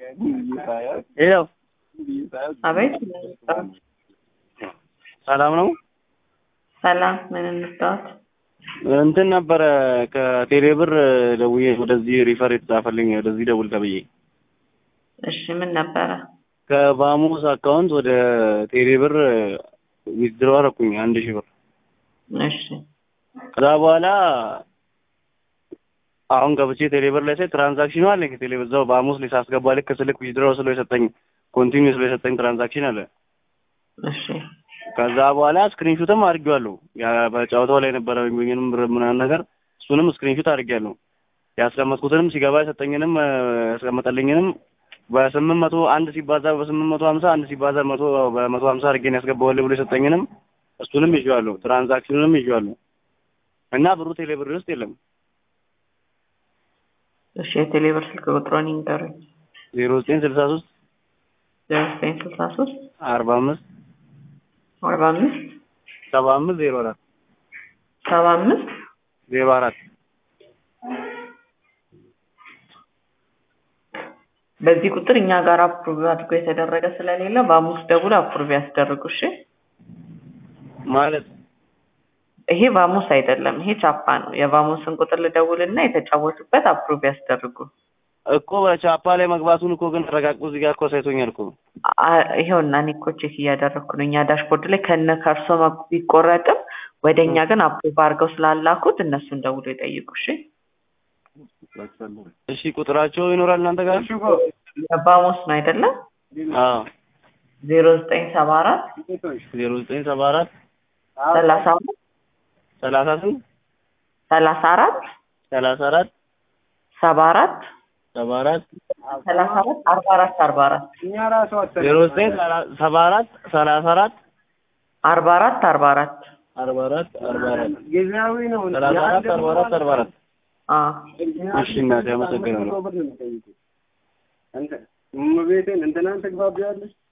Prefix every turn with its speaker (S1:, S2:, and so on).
S1: ሄሎ
S2: አቤት
S1: ሰላም ነው።
S2: ሰላም፣ ምን እንርዳዎት?
S1: እንትን ነበረ ከቴሌ ብር ደውዬ ወደዚህ ሪፈር የተጻፈልኝ ወደዚህ ደውል ተብዬ
S2: እሺ፣ ምን ነበረ?
S1: ከባሙስ አካውንት ወደ ቴሌ ብር ዊዝድሮ አደረኩኝ አንድ ሺህ ብር።
S2: እሺ፣
S1: ከዛ በኋላ አሁን ገብቼ ቴሌ ብር ላይ ሳይ ትራንዛክሽኑ አለኝ ቴሌ ብር እዛው ባሙስ ላይ ሳስገባ ልክ ስልክ ዊዝድሮ ስሎ የሰጠኝ ኮንቲኒው ስሎ የሰጠኝ ትራንዛክሽን አለ።
S2: እሺ፣
S1: ከዛ በኋላ ስክሪንሹትም አድርጌዋለሁ። ያ በጨዋታው ላይ ነበረ የሚገኝንም ብር ምናምን ነገር እሱንም ስክሪንሹት አድርጌያለሁ። ያስቀመጥኩትንም ሲገባ የሰጠኝንም ያስቀመጠልኝንም በስምንት መቶ አንድ ሲባዛ በስምንት መቶ ሀምሳ አንድ ሲባዛ መቶ በመቶ ሀምሳ አድርጌን ያስገባዋል ብሎ የሰጠኝንም እሱንም ይዤዋለሁ። ትራንዛክሽኑንም ይዤዋለሁ እና ብሩ ቴሌ ብር ውስጥ የለም።
S2: እሺ፣ የቴሌ ብር ስልክ ቁጥሮን ይንገሩኝ።
S1: ዜሮ ዘጠኝ ስልሳ ሶስት
S2: ዜሮ ዘጠኝ ስልሳ ሶስት
S1: አርባ አምስት
S2: አርባ አምስት
S1: ሰባ አምስት ዜሮ አራት
S2: ሰባ አምስት
S1: ዜሮ አራት
S2: በዚህ ቁጥር እኛ ጋር አፕሩቭ አድርጎ የተደረገ ስለሌለ በአሙስ ደውል አፕሩቭ ያስደርጉ። እሺ፣
S1: ማለት
S2: ይሄ ቫሙስ አይደለም፣ ይሄ ቻፓ ነው። የቫሙስን ቁጥር ልደውልና የተጫወቱበት አፕሩቭ ያስደርጉ።
S1: እኮ በቻፓ ላይ መግባቱን እኮ ግን ተረጋግጦ እዚህ ጋር እኮ ሳይቶኛል እኮ
S2: አ- ይኸውና እኔ እኮ ቼክ እያደረግኩ ነው። እኛ ዳሽቦርድ ላይ ከነ ከእርሶ መ- ቢቆረጥም ወደ እኛ ግን አፕሩቭ አድርገው ስላላኩት እነሱን ደውሎ ይጠይቁ። እሺ
S1: እሺ ቁጥራቸው ይኖራል እናንተ ጋር
S2: የቫሙስ ነው አይደለም?
S1: አዎ
S2: ዜሮ ዘጠኝ ሰባ አራት
S1: ዜሮ ዘጠኝ ሰባ አራት
S2: ሰላሳ አራት
S1: ሰላሳ ስንት
S2: ሰላሳ አራት
S1: ሰላሳ አራት
S2: ሰባ አራት
S1: ሰባ አራት
S2: ሰላሳ አራት አርባ አራት አርባ አራት
S1: ዜሮ ዘጠኝ ሰባ አራት ሰላሳ አራት
S2: አርባ አራት አርባ አራት
S1: አርባ አራት አርባ አራት ሰላሳ አራት አርባ አራት አርባ አራት
S2: አዎ
S1: እሺ እናቴ አመሰግናለሁ
S3: እመቤቴን እንትናን ትግባቢያለሽ